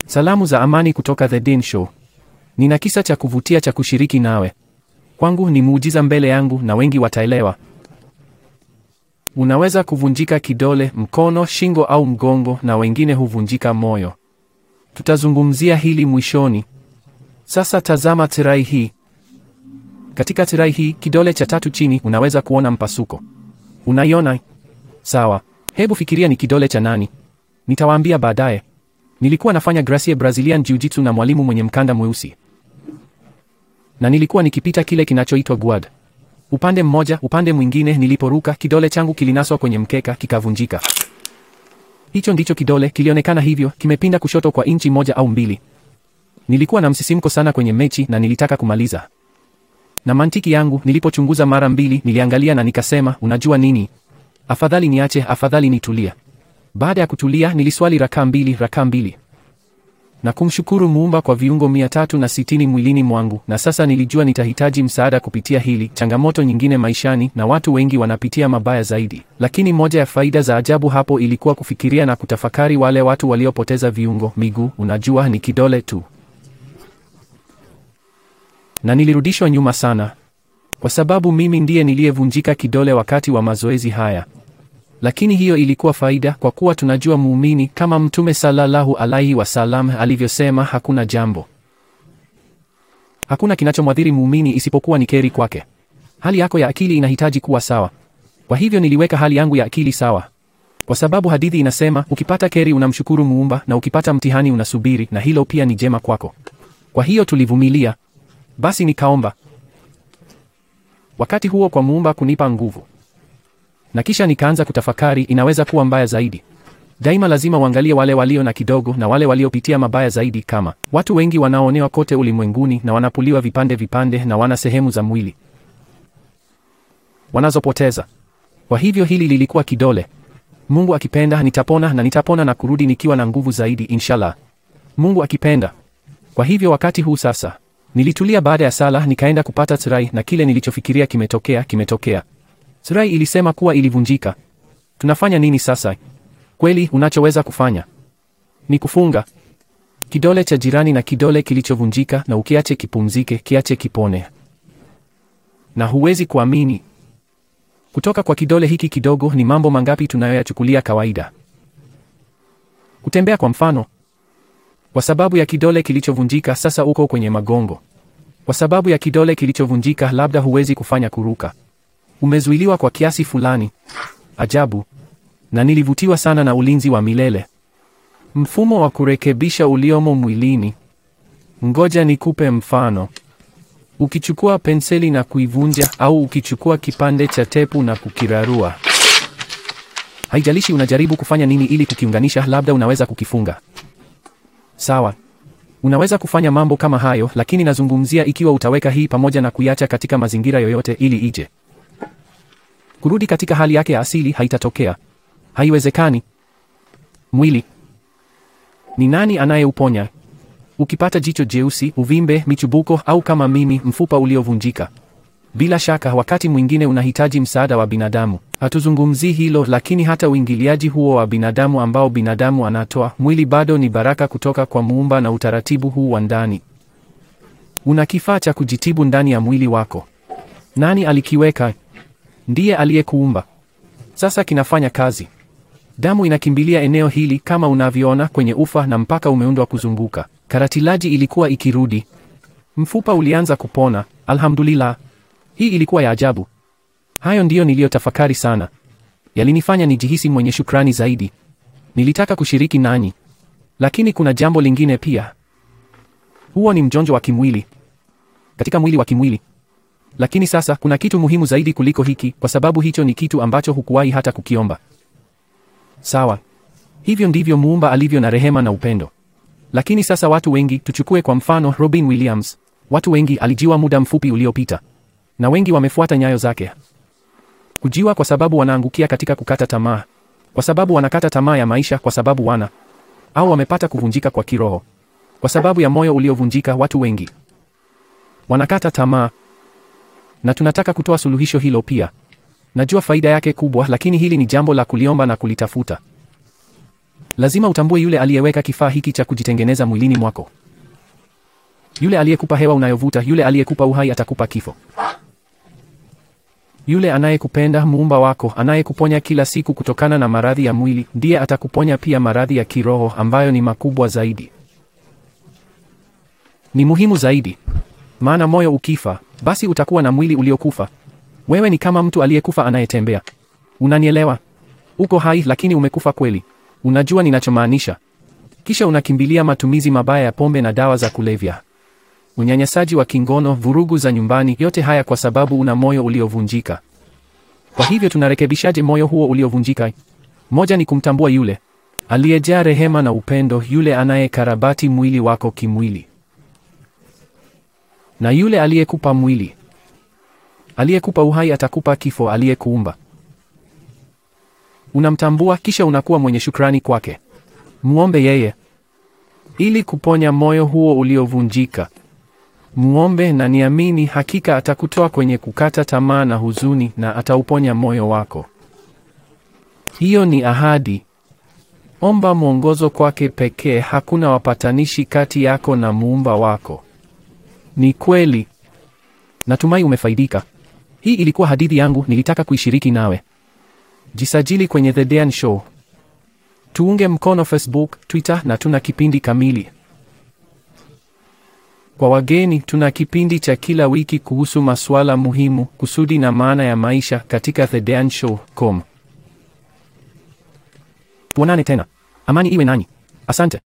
Salamu za amani kutoka The Dean Show. Nina kisa cha kuvutia cha kushiriki nawe. Kwangu ni muujiza mbele yangu na wengi wataelewa. Unaweza kuvunjika kidole, mkono, shingo au mgongo na wengine huvunjika moyo. Tutazungumzia hili mwishoni. Sasa tazama tirai hii. Katika tirai hii, kidole cha tatu chini, unaweza kuona mpasuko. Unaiona? Sawa. Hebu fikiria ni kidole cha nani? Nitawaambia baadaye. Nilikuwa nafanya Gracie Brazilian Jiu-Jitsu na mwalimu mwenye mkanda mweusi, na nilikuwa nikipita kile kinachoitwa guard. Upande mmoja, upande mwingine, niliporuka kidole changu kilinaswa kwenye mkeka kikavunjika. Hicho ndicho kidole, kilionekana hivyo, kimepinda kushoto kwa inchi moja au mbili. Nilikuwa na msisimko sana kwenye mechi na nilitaka kumaliza. Na mantiki yangu, nilipochunguza mara mbili, niliangalia na nikasema, unajua nini? Afadhali niache, afadhali nitulia. Baada ya kutulia, niliswali rakaa mbili, rakaa mbili na kumshukuru Muumba kwa viungo mia tatu na sitini mwilini mwangu, na sasa nilijua nitahitaji msaada kupitia hili. Changamoto nyingine maishani, na watu wengi wanapitia mabaya zaidi, lakini moja ya faida za ajabu hapo ilikuwa kufikiria na kutafakari wale watu waliopoteza viungo, miguu, unajua, ni kidole tu, na nilirudishwa nyuma sana, kwa sababu mimi ndiye niliyevunjika kidole wakati wa mazoezi haya lakini hiyo ilikuwa faida kwa kuwa tunajua muumini kama Mtume sallallahu alaihi wasallam alivyosema, hakuna jambo, hakuna kinachomwadhiri muumini isipokuwa ni keri kwake. Hali yako ya akili inahitaji kuwa sawa. Kwa hivyo niliweka hali yangu ya akili sawa, kwa sababu hadithi inasema ukipata keri unamshukuru Muumba, na ukipata mtihani unasubiri, na hilo pia ni jema kwako. Kwa hiyo tulivumilia. Basi nikaomba wakati huo kwa Muumba kunipa nguvu na kisha nikaanza kutafakari, inaweza kuwa mbaya zaidi. Daima lazima uangalie wale walio na kidogo na wale waliopitia mabaya zaidi, kama watu wengi wanaoonewa kote ulimwenguni na wanapuliwa vipande vipande na wana sehemu za mwili wanazopoteza. Kwa hivyo hili lilikuwa kidole. Mungu akipenda nitapona na nitapona na kurudi nikiwa na nguvu zaidi, inshallah, Mungu akipenda. Kwa hivyo wakati huu sasa, nilitulia baada ya sala, nikaenda kupata tirai na kile nilichofikiria kimetokea, kimetokea. Tirai ilisema kuwa ilivunjika. Tunafanya nini sasa? Kweli unachoweza kufanya ni kufunga kidole cha jirani na kidole kilichovunjika, na ukiache kipumzike, kiache kipone. Na huwezi kuamini, kutoka kwa kidole hiki kidogo ni mambo mangapi tunayoyachukulia kawaida. Kutembea kwa mfano, kwa sababu ya kidole kilichovunjika, sasa uko kwenye magongo. Kwa sababu ya kidole kilichovunjika, labda huwezi kufanya kuruka umezuiliwa kwa kiasi fulani. Ajabu! Na nilivutiwa sana na ulinzi wa milele, mfumo wa kurekebisha uliomo mwilini. Ngoja nikupe mfano. Ukichukua penseli na kuivunja, au ukichukua kipande cha tepu na kukirarua, haijalishi unajaribu kufanya nini ili kukiunganisha, labda unaweza kukifunga. Sawa, unaweza kufanya mambo kama hayo, lakini nazungumzia ikiwa utaweka hii pamoja na kuiacha katika mazingira yoyote ili ije kurudi katika hali yake ya asili haitatokea. Haiwezekani. Mwili ni nani anayeuponya? Ukipata jicho jeusi, uvimbe, michubuko au kama mimi, mfupa uliovunjika, bila shaka wakati mwingine unahitaji msaada wa binadamu. Hatuzungumzii hilo, lakini hata uingiliaji huo wa binadamu ambao binadamu anatoa, mwili bado ni baraka kutoka kwa Muumba, na utaratibu huu wa ndani, una kifaa cha kujitibu ndani ya mwili wako. Nani alikiweka? Ndiye aliyekuumba. Sasa kinafanya kazi. Damu inakimbilia eneo hili kama unavyoona kwenye ufa, na mpaka umeundwa kuzunguka. Karatilaji ilikuwa ikirudi, mfupa ulianza kupona. Alhamdulillah, hii ilikuwa ya ajabu. Hayo ndiyo niliyotafakari sana, yalinifanya nijihisi mwenye shukrani zaidi. Nilitaka kushiriki nanyi, lakini kuna jambo lingine pia. Huo ni mjonjo wa kimwili katika mwili wa kimwili lakini sasa kuna kitu muhimu zaidi kuliko hiki, kwa sababu hicho ni kitu ambacho hukuwahi hata kukiomba. Sawa, hivyo ndivyo Muumba alivyo na rehema na upendo. Lakini sasa watu wengi, tuchukue kwa mfano Robin Williams. Watu wengi alijiwa muda mfupi uliopita, na wengi wamefuata nyayo zake. Kujiwa kwa sababu wanaangukia katika kukata tamaa, kwa sababu wanakata tamaa ya maisha, kwa sababu wana au wamepata kuvunjika kwa kiroho, kwa sababu ya moyo uliovunjika. Watu wengi wanakata tamaa na tunataka kutoa suluhisho hilo pia. Najua faida yake kubwa, lakini hili ni jambo la kuliomba na kulitafuta. Lazima utambue yule aliyeweka kifaa hiki cha kujitengeneza mwilini mwako. Yule aliyekupa hewa unayovuta, yule aliyekupa uhai atakupa kifo. Yule anayekupenda, muumba wako, anayekuponya kila siku kutokana na maradhi ya mwili, ndiye atakuponya pia maradhi ya kiroho ambayo ni makubwa zaidi. Ni muhimu zaidi. Maana moyo ukifa, basi utakuwa na mwili uliokufa. Wewe ni kama mtu aliyekufa anayetembea. Unanielewa? Uko hai lakini umekufa kweli. Unajua ninachomaanisha. Kisha unakimbilia matumizi mabaya ya pombe na dawa za kulevya. Unyanyasaji wa kingono, vurugu za nyumbani, yote haya kwa sababu una moyo uliovunjika. Kwa hivyo tunarekebishaje moyo huo uliovunjika? Moja ni kumtambua yule aliyejaa rehema na upendo, yule anayekarabati mwili wako kimwili, na yule aliyekupa mwili, aliyekupa uhai, atakupa kifo, aliyekuumba. Unamtambua, kisha unakuwa mwenye shukrani kwake. Muombe yeye ili kuponya moyo huo uliovunjika. Muombe na niamini, hakika atakutoa kwenye kukata tamaa na huzuni, na atauponya moyo wako. Hiyo ni ahadi. Omba mwongozo kwake pekee. Hakuna wapatanishi kati yako na muumba wako. Ni kweli. Natumai umefaidika. Hii ilikuwa hadithi yangu, nilitaka kuishiriki nawe. Jisajili kwenye The Dean Show. Tuunge mkono Facebook, Twitter na tuna kipindi kamili. Kwa wageni, tuna kipindi cha kila wiki kuhusu masuala muhimu, kusudi na maana ya maisha katika thedeanshow.com. Tuonane tena. Amani iwe nanyi. Asante.